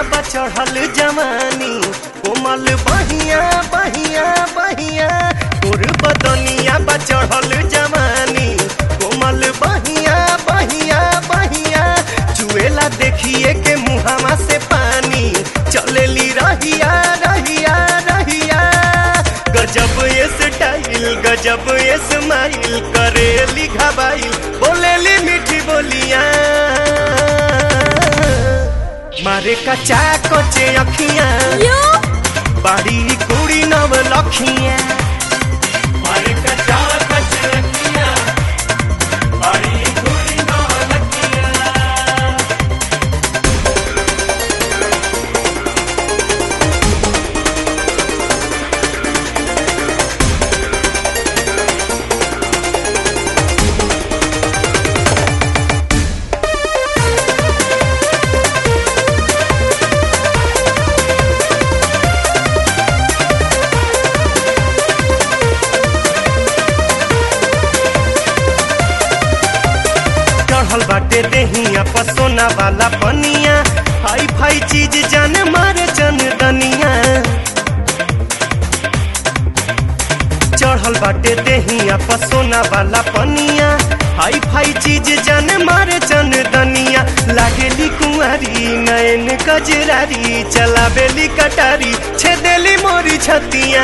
बा चढ़ल जवानी कोमल बहिया बहिया बहिया तोर बदनिया बा चढ़ल जवानी कोमल बहिया बहिया बहिया चुएला देखिए के मुहावा से पानी चलेली रहिया रहिया रहिया गजब ये स्टाइल गजब ये स्माइल करेली घबाइल बोलेली मीठी बोलिया मारे कचा कचे अखियां यो बाड़ी कुड़ी नव लखियां मारे कचा कचे अखियां बाड़ी कुड़ी नव लखियां चढ़ल बाटे देहिया पसोना वाला पनिया हाई फाई चीज जान मारे चन दनिया चढ़ल बाटे देहिया पसोना वाला पनिया हाई फाई चीज जान मारे चन दनिया लागेली कुंवारी नयन कजरारी चलावेली कटारी छेदेली मोरी छतिया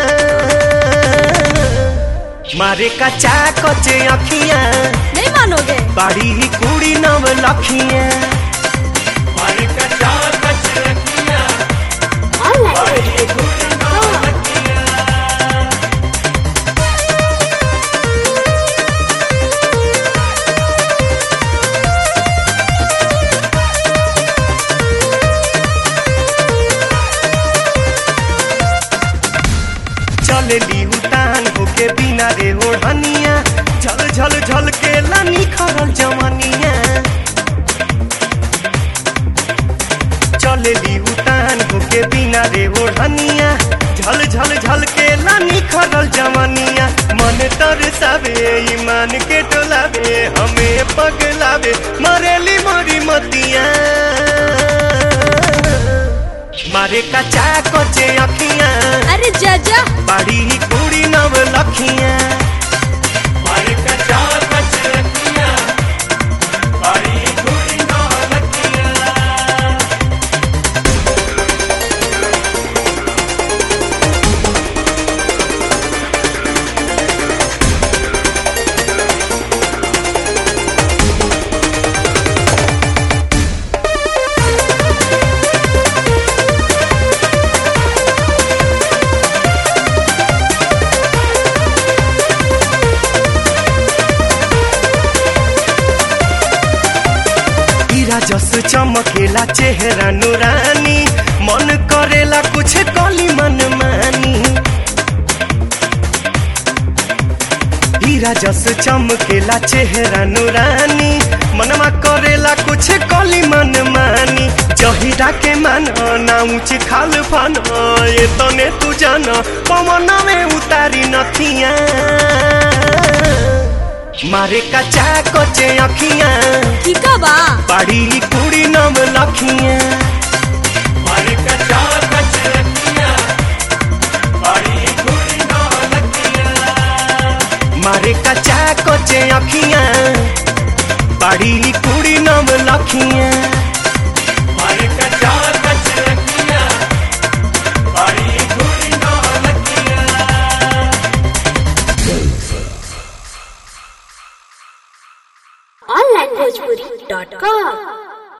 मारे कचा कचे अखियां नहीं मानोगे बाड़ी कुड़ी नव लखियां मारे कचा कचे अखियां बाड़ी कुड़ी नव लखियां चलेली उतान होके बिना रे ओढ़निया झल झल झल के लानी खरल जवानिया चलेली उतान होके बिना रे ओढ़निया झल झल झल के लानी खरल जवानिया मन तरसावे ईमान के टोलावे हमें पगलावे मरेली मोरी मतिया मारे कचा कचे अखियां अरे जाजा बाड़ी कुड़ी नव लखियां मारे कचा कचे अखियां बाड़ी कुड़ी नव लखियां हीरा जस चमकेला चेहरा नुरानी मन करेला कुछ कली मन मानी हीरा जस चमकेला चेहरा नुरानी मनमा करेला कुछ कली मन मानी जहिरा के मान ना ऊंच खाल फन ये तने तू जान पवन में उतारी नथिया मारे कचा कचे अखियां की का बा बाड़ी कुड़ी नव लखियां मारे कचा कचे अखियां बाड़ी कुड़ी नव लखियां मारे कचा कचे अखियां बाड़ी कुड़ी नव लखियां